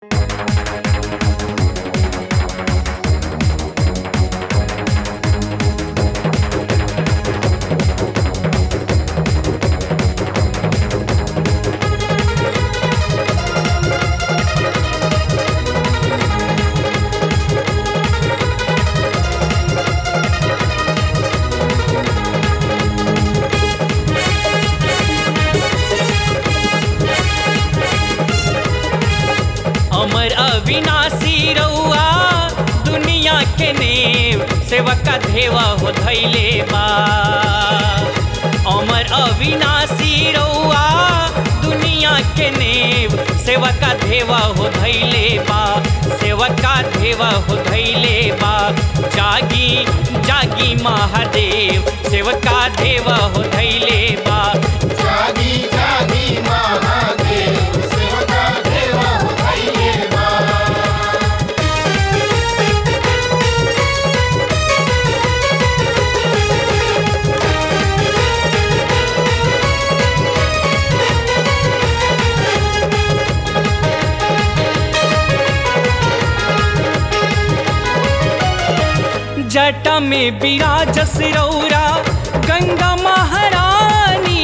अमर अविनाशी रउआ दुनिया के नेव सेवक धेवा हो धैले बा अमर अविनाशी रउआ दुनिया के नेव सेवक धेवा हो धैले बा सेवका धेवा हो धैले बा जागी जागी महादेव सेवका धेवा हो धैले बा जागी जागी महादेव सेवका देवा हो धैले बा जटा में विराजस रौरा गंगा महारानी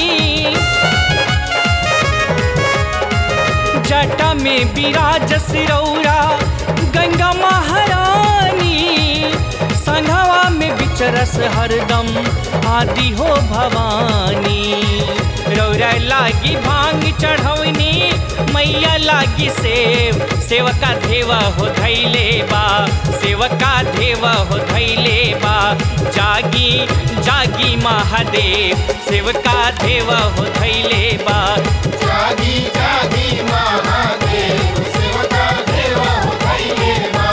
जटा में विराजस रौरा गंगा महारानी संघवा में बिचरस हरदम आदि हो भवानी रौरा लागी भांग चढ़ौनी मैया लागी सेव सेवका देवा हो धैले बा सेवका देवा हो धैले बा जागी जागी महादेव सेवका देवा हो धैले बा जागी जागी महादेव सेवका देवा हो धैले बा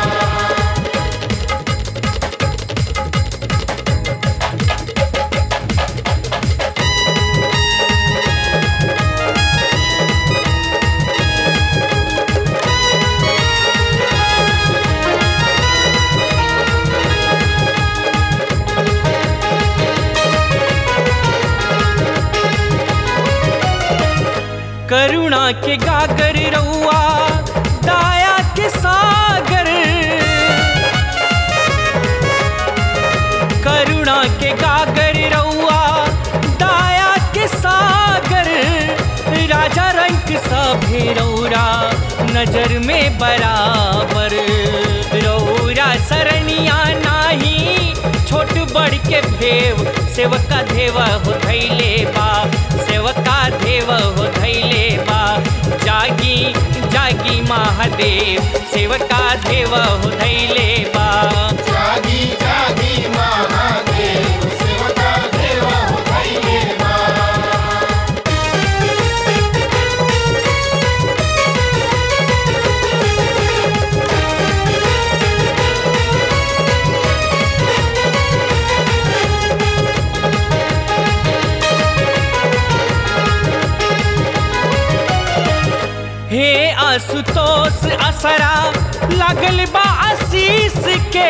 करुणा के गागर रउआ दाया के सागर करुणा के गागर रउआ दाया के सागर राजा रंग सभे रौरा नजर में बराबर रौरा सरनिया नाही छोट बड़ के भेव सेवका देवा हो धैले बा सेवका देवा हो धैले बा जागी जागी महादेव सेवका देवा हो धैले बा जागी जागी महादेव सेवका देवा हो धैले बा हे आशुतोष असरा लागल बा आशीष के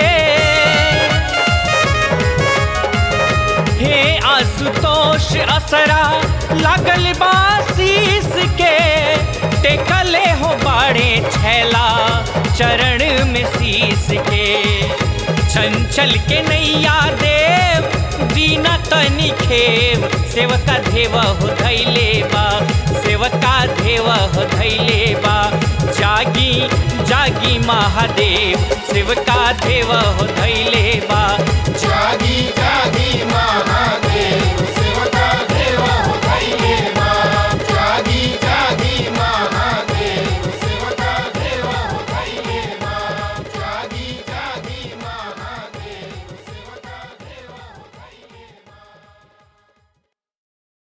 हे आशुतोष असरा लागल बा आशीष के टेकले हो बाड़े छैला चरण में शीश के चंचल के नैया देव दीना तनी खेव सेवका देवा हो धैले बा सेवका देवा हो धैले बा जागी जागी महादेव सेवका देवा हो धैले बा